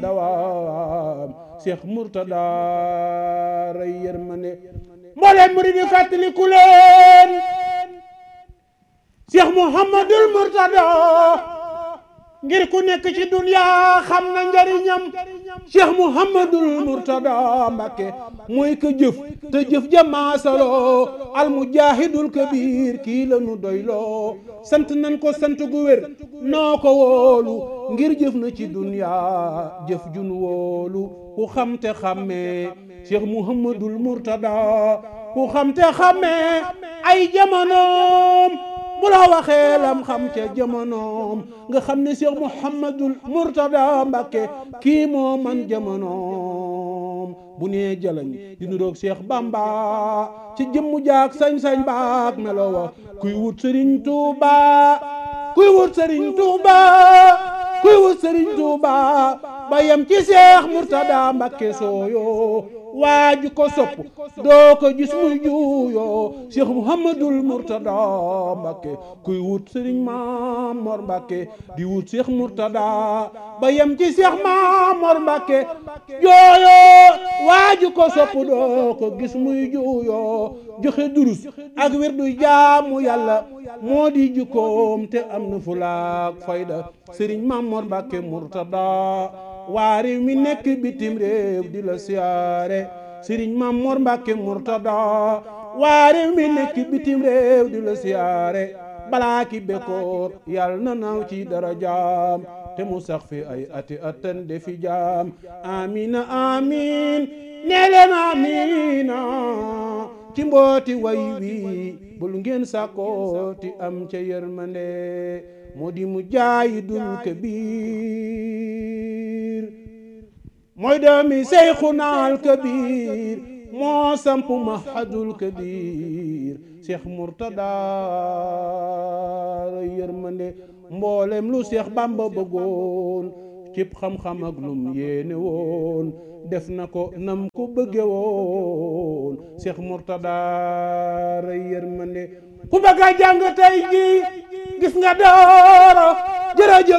dawaam Cheikh Mourtada ray yërmande mbooleem murid yi fàttaliku leen Cheikh Mouhamadul Mourtada ngir ku nekk ci dunya xam na njariñam Cheikh Mouhamadul Mourtada Mbàkke mooy ka jëf te jëf jamaasaloo al mujahidul kabir kii la nu doyloo sant nan ko sant gu wér noo ko wóolu ngir jëf na ci dunya jëf jun wóolu ku xam te xàmmee Cheikh Mouhamadul Mourtada ku xam te xàmmee ay jamonoom bu la waxee lam xam ca jamonoom nga xam ne Cheikh Mouhamadul Mourtada Mbàkke kii moo man jamonoom bu nee jalañ di nuroog Cheikh Bamba ci jëmmu jaak sañ-sañ baak melo wa kuy wut Sëriñ Tuuba kuy wut Sëriñ Tuuba kuy wut Sëriñ Tuuba ba yem ci Cheikh Mourtada Mbàkke sooyo waaju ko sopp doo ko gis muy juuyoo Cheikh Mouhamadul Mourtada Mbàkke kuy wut Sëriñ Mamor Mbàkke di wut Cheikh Mourtada ba yem ci Cheikh Mamor Mbàkke jooyoo waaju ko sopp doo ko gis muy juuyoo joxe durus ak wirdu jaamu yàlla moo di jukkoom te am na fulaak fayda Sëriñ Mamor Mbàkke Mourtada waa réew mi nekk bitim réew di la siyaare Sëriñ Mamor Mbàkke Mourtada waa réew mi nekk bitim réew di la siyaare balaa ki bekkoor yàlla na naaw ci dara jaam te mu sax fi ay ati atan defi jaam amina amin nee leen amina ci mbooti way wi bul ngeen sàkkooti am ca yërmande moo di mu jaayi dul kabir mooy doomi seyxunaal kabir moo samp mahadul kabir Cheikh Mourtada yërmande mboolem lu Cheikh Bamba bëggoon cib xam-xam ak lum yéene woon def na ko nam ko bëgge woon Cheikh Mourtada yërmande ku bëgg a jàng tey ji gis nga dooro jërëjëf